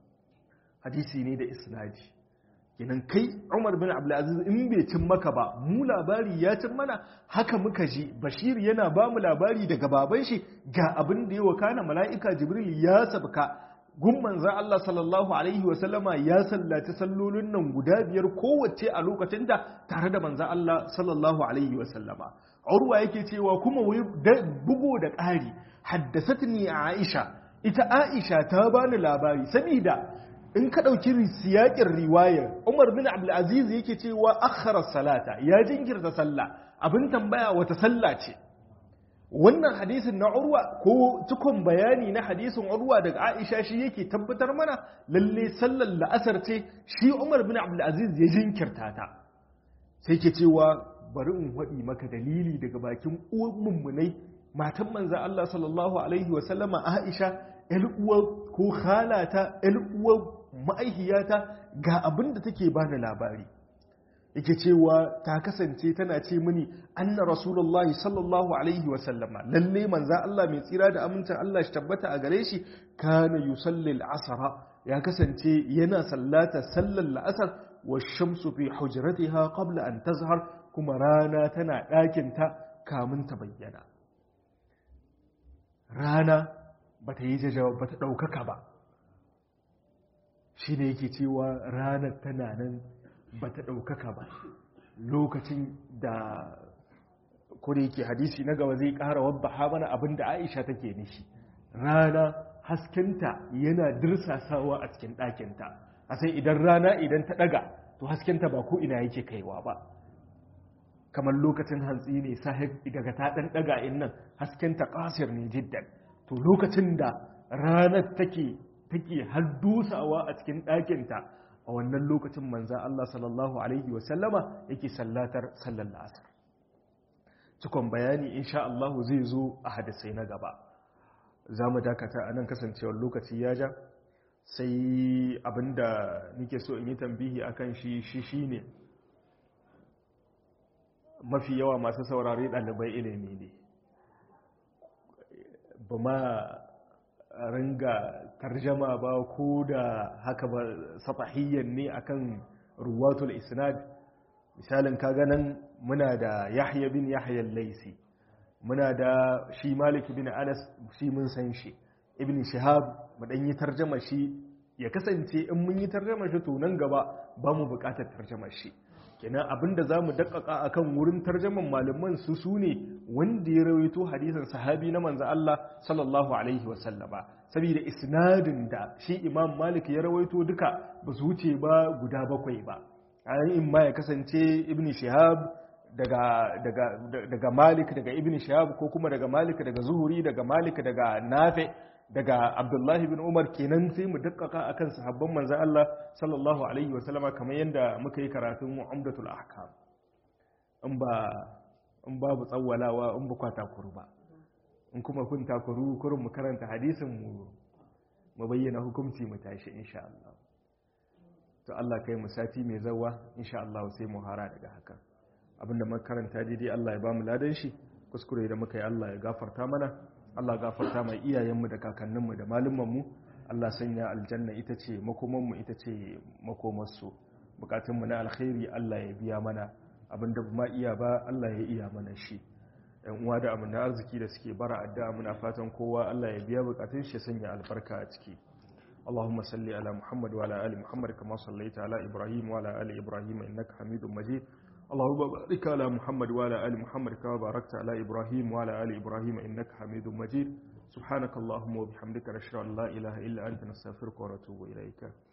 hadisi ne da isnadi kenan kai Umar bin Abdulaziz in bai cin maka ba mu labari ya cin mana haka muka ji Bashir yana ba mu labari daga baban shi ga abin da ya wakana mala'ika Jibril ya sabka gun manzan Allah sallallahu alaihi wa sallama ya sallaci sallolin nan guda biyar kowace a lokacin da tare da manzan Allah sallallahu alaihi wa sallama Urwa yake cewa kuma bugo da ƙari haddasatni Aisha ita Aisha ta bani labari saboda in ka ɗauki siyaƙin riwayar umar bin abdulaziz yake cewa akharar salata ya jinkirta sallah abin tambaya wata sallah ce wannan hadisin na urwa ko cikon bayani na hadisin urwa daga aisha shi yake tabbatar mana lalle sallar la'asar ce shi umar bin abdulaziz ya jinkirta ta sai ke cewa bari in waɗi maka dalili daga bakin uwan mummunai matan manza Allah sallallahu alaihi wa sallama aisha ƴar uwa ko khalata ƴar uwa ma'aihiyata ga abin da take bani labari yake cewa ta kasance tana ce mini anna rasulullahi sallallahu alaihi wa sallama lalle manza Allah mai tsira da amincin Allah shi tabbata a gare shi kana yusalli al-asra ya kasance yana sallata sallar la'asar wa shamsu fi hujratiha qabla an tazhar kuma rana tana ɗakin ta kamun ta bayyana rana bata yi jajawa bata ɗaukaka ba shi ne yake cewa ranar tana nan ba ta ɗaukaka ba lokacin da kuri yake hadisi na gaba zai ƙara wabba mana abin da aisha take nishi rana haskenta yana dirsasawa a cikin ɗakinta a sai idan rana idan ta ɗaga to haskenta ba ko ina yake kaiwa ba kamar lokacin hantsi ne sahib daga ta ɗan ɗaga in nan haskenta ƙasir ne jiddan to lokacin da ranar take take har dusawa a cikin ɗakinta a wannan lokacin manza Allah sallallahu Alaihi wasallama yake sallatar sallar la'asar cikon bayani insha Allah zai zo a hadisai na gaba za mu dakata a nan kasancewar lokaci ya ja sai abinda nike so in yi tambihi akan shi shi shi ne mafi yawa masu saurari ɗalibai ilimi ne ba ma ringa tarjama ba ko da haka ba satahiyyan ne akan ruwatul isnad misalin kaga nan muna da yahya bin yahya laisi muna da shi malik bin anas shi mun san shi ibn shihab mu dan yi tarjama shi ya kasance in mun yi tarjama shi to nan gaba ba mu buƙatar tarjama shi kenan abinda za mu daƙaƙa a kan wurin tarjaman malaman su su ne wanda ya rawaito hadisan sahabi na manzo Allah sallallahu alaihi wasallama saboda isnadin da shi imam malik ya rawaito duka ba su wuce ba guda bakwai ba in ma ya kasance ibn shihab daga daga daga malik daga ibn shihab ko kuma daga malik daga zuhuri daga malik daga nafi daga abdullahi bin umar kenan sai mu dakkaka akan sahabban manzo Allah sallallahu alaihi wasallama kamar yadda muka yi karatun umdatul ahkam in ba in babu tsawwalawa in ba kwata kuru ba in kuma kun takuru kurin mu karanta hadisin mu mu bayyana hukunci mu tashi insha Allah to Allah kai mu sati mai zawa insha Allah sai mu hara daga haka abinda muka karanta daidai Allah ya ba mu ladan shi kuskure da muka yi Allah ya gafarta mana Allah gafarta mai iyayenmu da kakanninmu da malumanmu Allah sanya aljanna ita ce makomanmu ita ce makomarsu bukatunmu na alkhairi Allah ya biya mana abinda ba iya ba Allah ya iya mana shi yan uwa da amina arziki da suke bara addu'a muna fatan kowa Allah ya biya bukatun shi sanya albarka a ciki اللهم صل على محمد وعلى ال محمد كما صليت على ابراهيم وعلى ال ابراهيم انك حميد مجيد اللهم بارك على محمد وعلى ال محمد كما باركت على ابراهيم وعلى ال ابراهيم انك حميد مجيد سبحانك اللهم وبحمدك نشهد ان لا اله الا انت نستغفرك ونتوب اليك